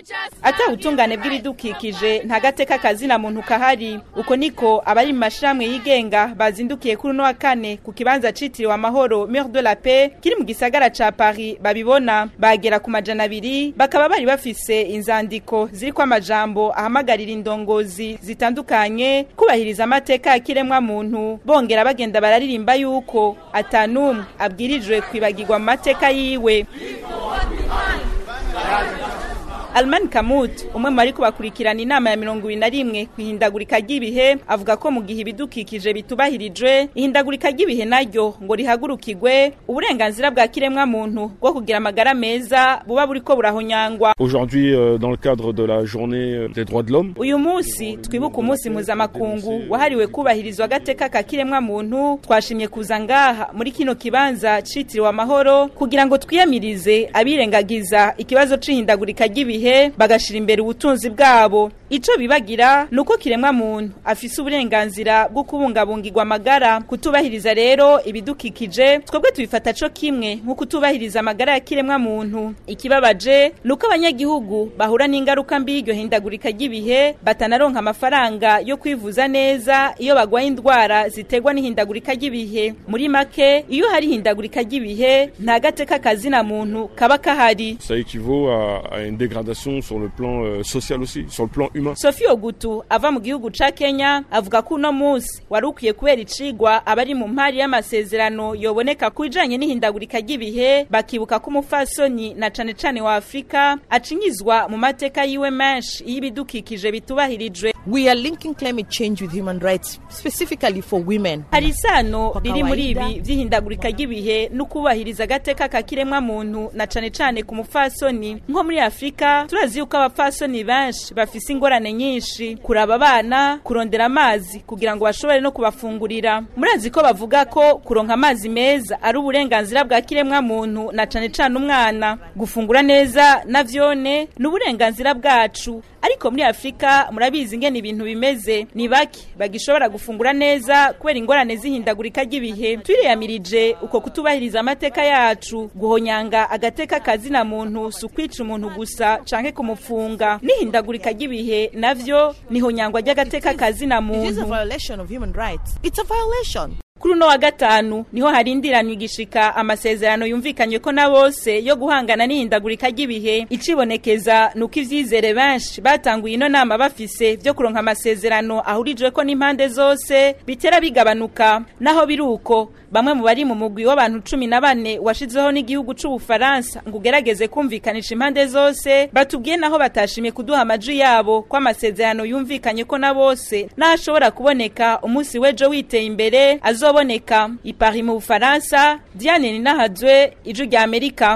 ata ubutungane bw'ibidukikije nta gateka kazina muntu kahari uko niko abari mu mashirahamwe yigenga bazindukiye kuri uno wa kane ku kibanza citiriwe amahoro Mur de la Paix kiri mu gisagara ca Paris babibona bagera ku majana abiri bakaba bari bafise inzandiko ziriko amajambo ahamagarira indongozi zitandukanye kubahiriza amateka ya kiremwa muntu bongera bagenda bararirimba yuko atanumwe abwirijwe kwibagirwa mu mateka yiwe Alman Kamut umwe mu bari kubakurikirana inama ya mirongo ibiri na rimwe ku ihindagurika ry'ibihe avuga ko mu gihe ibidukikije bitubahirijwe ihindagurika ry'ibihe naryo ngo rihagurukirwe uburenganzira bwa kiremwa muntu bwo kugira amagara meza buba buriko burahonyangwa Aujourd'hui, euh, dans le cadre de la journée euh, des droits de l'homme, uyu munsi twibuka umunsi mpuzamakungu wahariwe kubahirizwa agateka ka kiremwa muntu twashimye kuza ngaha muri kino kibanza citiriwe amahoro kugira ngo twiyamirize abirengagiza ikibazo c'ihindagurika ry'ibihe bagashira imbere ubutunzi bwabo ico bibagira nuko kiremwa muntu afise uburenganzira bwo kubungabungirwa amagara kutubahiriza rero ibidukikije twebwe tubifata co kimwe nko kutubahiriza amagara ya kiremwa muntu ikibabaje nuko abanyagihugu bahura n'ingaruka mbi y'iryo hindagurika ry'ibihe batanaronka amafaranga yo kwivuza neza iyo bagwaye indwara ziterwa n'ihindagurika ry'ibihe muri make iyo hari ihindagurika ry'ibihe nta gateka kazina muntu kaba kahari ça équivaut à, à une dégradation sur le plan euh, social aussi, sur le plan humain. Sophie Ogutu ava mu gihugu ca Kenya avuga ko uno munsi wari ukwiye kubera icigwa abari mu mpari y'amasezerano yoboneka ku bijanye n'ihindagurika ry'ibihe bakibuka ko umufasoni na cane cane wa Afrika acinyizwa mu mateka yiwe menshi iyo ibidukikije bitubahirijwe We are linking climate change with human rights, specifically for women. hari isano Kwa riri muri kawaida. ibi vy'ihindagurika ry'ibihe no kubahiriza agateka ka kiremwa muntu na cane cane ku mufasoni nko muri Afrika turazi yuko abafasoni benshi bafise ingorane nyinshi kuraba abana kurondera amazi kugira ngo bashobore no kubafungurira murazi ko bavuga ko kuronka amazi meza ari uburenganzira bwa kiremwa muntu na cane cane umwana gufungura neza navyone ni uburenganzira bwacu ariko muri Afrika murabizi ingene ibintu bimeze ni bake bagishobora gufungura neza kubera ingorane zihindagurika ry'ibihe turiyamirije uko kutubahiriza amateka yacu guhonyanga agateka kazina muntu si ukwica umuntu gusa canke kumufunga n'ihindagurika ry'ibihe navyo ni honyangwa ry'agateka kazina It is a muntu violation of human rights. It's a violation. kuri uno wa gatanu niho harindiranywa igishika amasezerano yumvikanywe ko na bose yo guhangana n'ihindagurika ry'ibihe icibonekeza nuko ivyizere benshi batanguye ino nama bafise vyo kuronka amasezerano ahurijwe ko n'impande zose bitera bigabanuka naho biri uko bamwe mu bari mu mugwi w'abantu cumi na bane washizeho n'igihugu c'ubufaransa ngo ugerageze kumvikanisha impande zose batubwiye naho batashimye kuduha amajwi yabo ko amasezerano yumvikanye ko na bose n'ashobora kuboneka umunsi w'ejo witeye imbere azoboneka i Paris mu bufaransa diane ninahadzwe ijwi rya amerika